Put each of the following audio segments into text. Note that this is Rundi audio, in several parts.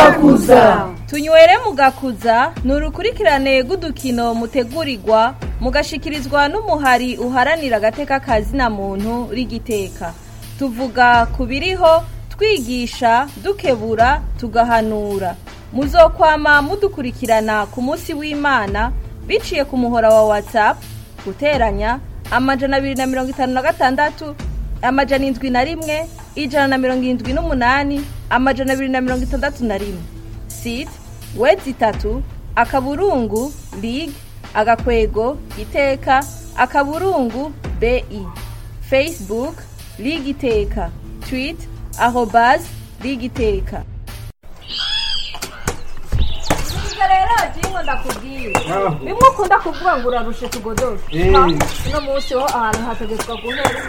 mugakuza tunywere mugakuza ni urukurikirane rw'udukino mutegurirwa mugashikirizwa n'umuhari uharanira agateka kazina muntu rigiteka tuvuga ku biriho twigisha dukebura tugahanura muzokwama mudukurikirana ku munsi w'imana biciye ku muhora wa whatsapp guteranya amajana abiri na mirongo itanu na gatandatu amajana indwi na rimwe ijana na mirongo irindwi n'umunani amajana abiri na mirongo itandatu na rimwe site wedi itatu akaburungu lig agakwego iteka akaburungu bi facebook lig iteka tweet arobas lig iteka rero jingo ndakubwiye bimwe ukunda kuvuga ngo urarushe tugodoshe Eh. uno munsi ho ahantu hategetswa guhera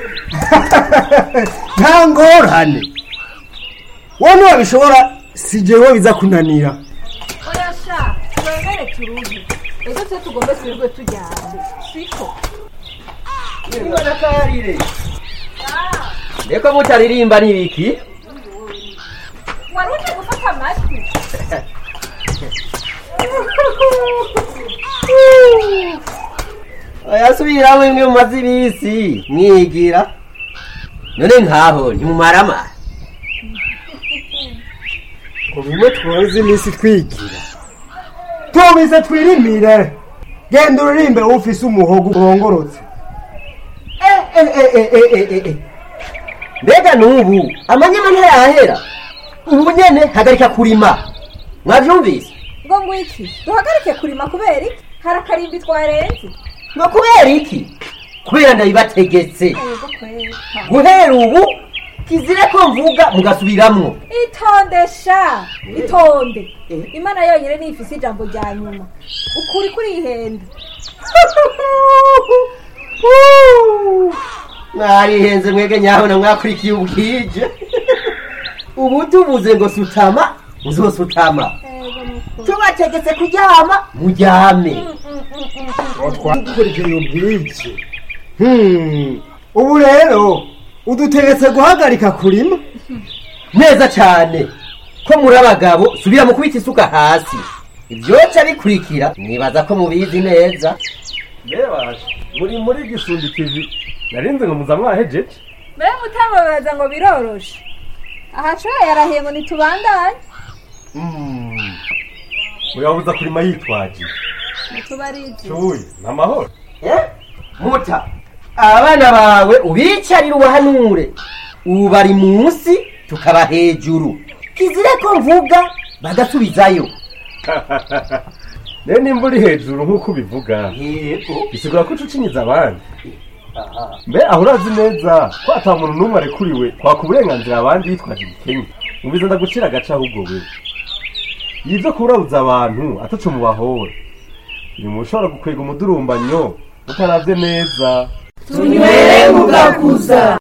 nta ngorane wowe ntiwabishobora si jewe biza kunanira oya sha twemere turuhe ejo twe tugombe twirirwe tujyane siko Imana karire. Ndeko mutaririmba nibiki? wari uje gufata amajwi Ayasubira imwe mu mazi ibisi mwigira. None nkaho ntimumarama. ngo bimwe twoze iminsi twigira tubize twirimire genda uririmbe ufise umuhogo urongorotse Eh eh eh eh eh eh eh, eh. Mbega nubu amanyama ntayahera. Ubu nyene hagarika kurima. Mwavyumvise? ngo ngwiki duhagarike kurima kubera iki hari akarimbi twarenze Ngo kubera iki? Kubera ndabibategetse. yego kwera Guhera ubu kizire ko mvuga mugasubiramwo. itonde sha itonde imana yonyine niyo ifise ijambo rya nyuma ukuri kurihenda mwarihenze mwege nyabona mwakurikiye ubwije ubu tuvuze ngo sutama muzosutama tubategetse kuryama muryame twakurikira ubwiki Hmm, ubu rero udutegetse guhagarika kurima neza cyane ko muri abagabo subira mu kubita isuka hasi ibyoca bikurikira nibaza ko mubizi neza Bebaje, muri muri gisundi TV. Narinze ngo muza mwahejeje. mbere mutababaza ngo biroroshe aha shoya yarahiye ngo nitubandanye Mm. Muyabuza kurima yitwaje. nitubarize Cuye, namahoro. Eh? muta abana bawe ubicarire ubahanure ubu bari munsi tukaba hejuru kizire ko mvuga bagasubizayo Ne nimba uri hejuru nk'uko ubivuga. yego Bisigura ko ucucinyiza abandi. Mbe aho urazi neza ko ata muntu n'umwe arekuriwe kwaka uburenganzira abandi yitwaje igikenya. Mubiza ndagucira agace ahubwo we. Yivyo kurabuza abantu ataco mubahora. Ni mushobora gukwega umudurumbanyo utaravye neza. tunywere mugakuza